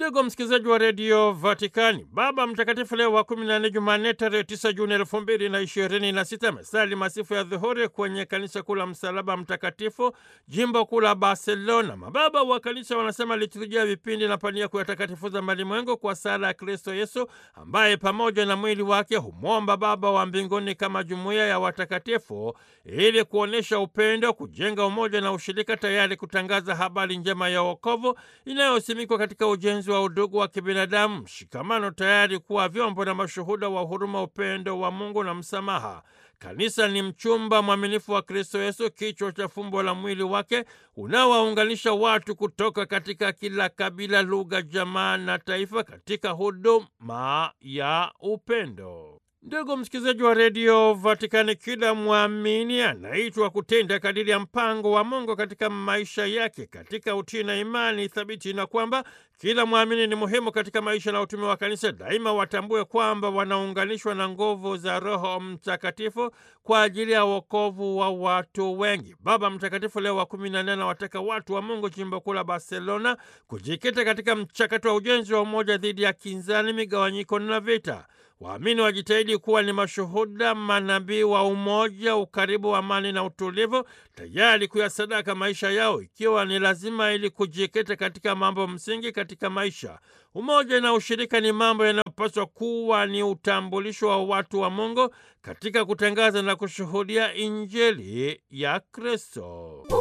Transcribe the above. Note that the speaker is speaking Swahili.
Ndugu msikilizaji wa redio Vatikani, Baba Mtakatifu Leo wa kumi na nne, Jumanne tarehe tisa Juni elfu mbili na ishirini na sita amesali masifu ya dhuhuri kwenye kanisa kuu la Msalaba Mtakatifu, jimbo kuu la Barcelona. Mababa wa kanisa wanasema liturujia vipindi na pania kuyatakatifuza malimwengu kwa sala ya Kristo Yesu, ambaye pamoja na mwili wake humwomba Baba wa mbinguni kama jumuiya ya watakatifu, ili kuonyesha upendo, kujenga umoja na ushirika, tayari kutangaza habari njema ya wokovu inayosimikwa katika ujenzi wa udugu wa kibinadamu, mshikamano, tayari kuwa vyombo na mashuhuda wa huruma, upendo wa Mungu na msamaha. Kanisa ni mchumba mwaminifu wa Kristo Yesu, kichwa cha fumbo la mwili wake unaowaunganisha watu kutoka katika kila kabila, lugha, jamaa na taifa katika huduma ya upendo. Ndugu msikilizaji wa redio Vatikani, kila mwamini anaitwa kutenda kadiri ya mpango wa Mungu katika maisha yake katika utii na imani thabiti, na kwamba kila mwamini ni muhimu katika maisha na utume wa kanisa. Daima watambue kwamba wanaunganishwa na nguvu za Roho Mtakatifu kwa ajili ya wokovu wa watu wengi. Baba Mtakatifu Leo wa kumi na nne anawataka watu wa Mungu jimbo kuu la Barcelona kujikita katika mchakato wa ujenzi wa umoja dhidi ya kinzani, migawanyiko na vita. Waamini wajitahidi kuwa ni mashuhuda manabii wa umoja, ukaribu, amani na utulivu, tayari kuyasadaka maisha yao ikiwa ni lazima, ili kujikita katika mambo msingi katika maisha. Umoja na ushirika ni mambo yanayopaswa kuwa ni utambulisho wa watu wa Mungu katika kutangaza na kushuhudia Injili ya Kristo.